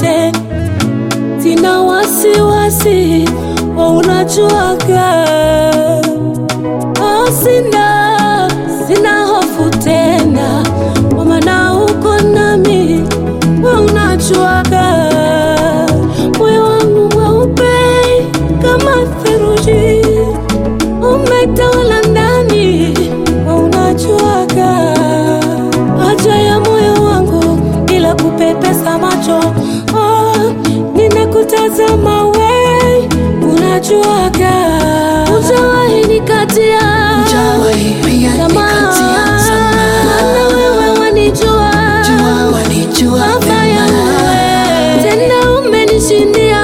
yote, sina wasiwasi, wa unajuaga. Oh, sina sina hofu tena, kwa maana uko nami, wa unajuaga. Moyo wangu mweupe kama theluji, umetawala ndani, wa unajuaga haja ya moyo wangu bila kupepesa macho. Oh, ninakutazama we, unajuaga, hujawahi nikatia Hujawahi pia nikatia tamaa. Maana wewe wanijua, Jua wanijua Baba yangu vyema. we, tena umenishindia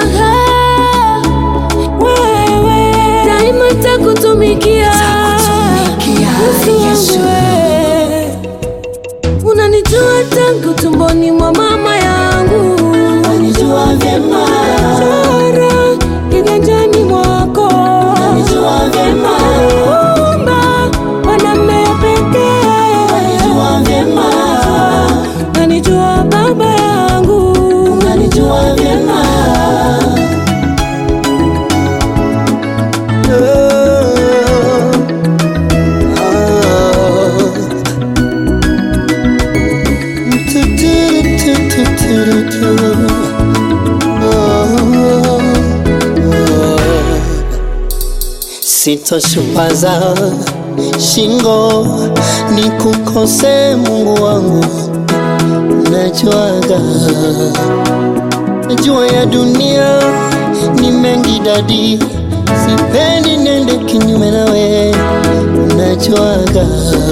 wewe, daima takutumikia Takutumikia, Yesu. wewe. Unanijua tangu tumboni mwa mama yangu, Wanijua vyema. chora kiganjani mwako, Wanijua vyema. Umba kwa namna ya pekee, Wanijua vyema. unanijua baba yangu, Wanijua vyema. Sitoshupaza shingo ni kukose Mungu wangu, najuaga najua ya dunia ni mengi dadi, sipendi nende kinyume nawe, najuaga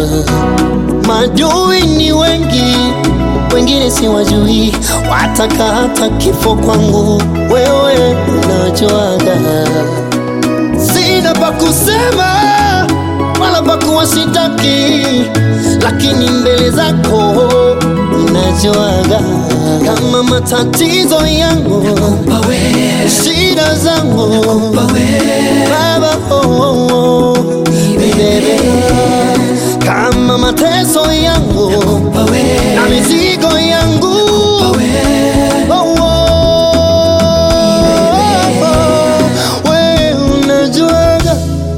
madui ni wengi, wengine siwajui, wataka hata kifo kwangu, wewe unajuaga sina pa kusema wala pa kuwashitaki, lakini mbele zako ninajuaga kama matatizo yangu, Nakupa wewe. shida zangu Nakupa wewe. Baba, oh, oh, oh, bebe, kama mateso yangu Nakupa wewe. na mizigo yangu Nakupa wewe. Oh, oh, we unajuaga,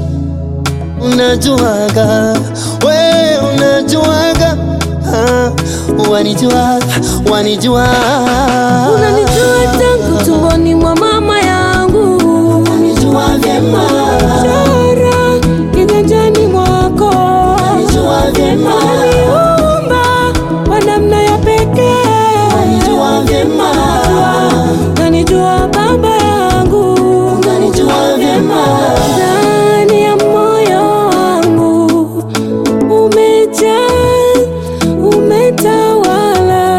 unajuaga, we unajuaga, ah, wanijuaga, wanijua, unanijua tangu tumboni mwa mama yangu, Wanijua vyema. chora kiganjani mwako, Wanijua vyema. Umba kwa namna ya pekee, Wanijua vyema. unanijua baba yangu, Wanijua vyema. ndani ya moyo wangu umejaa, umetawala,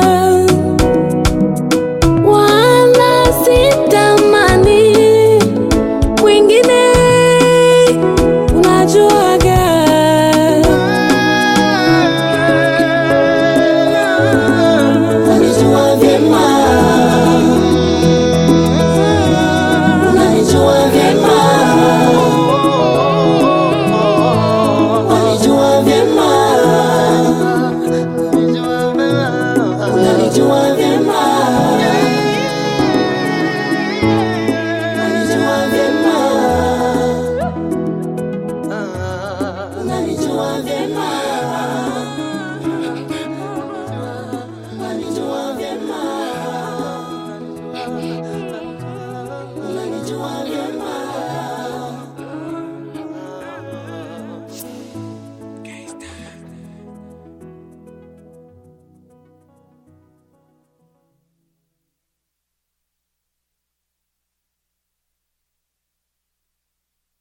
wala sitamani mwingine, unajuaga Wanijua vyema. Wanijua vyema. Wanijua vyema. Wanijua vyema. Wanijua vyema. Wanijua vyema.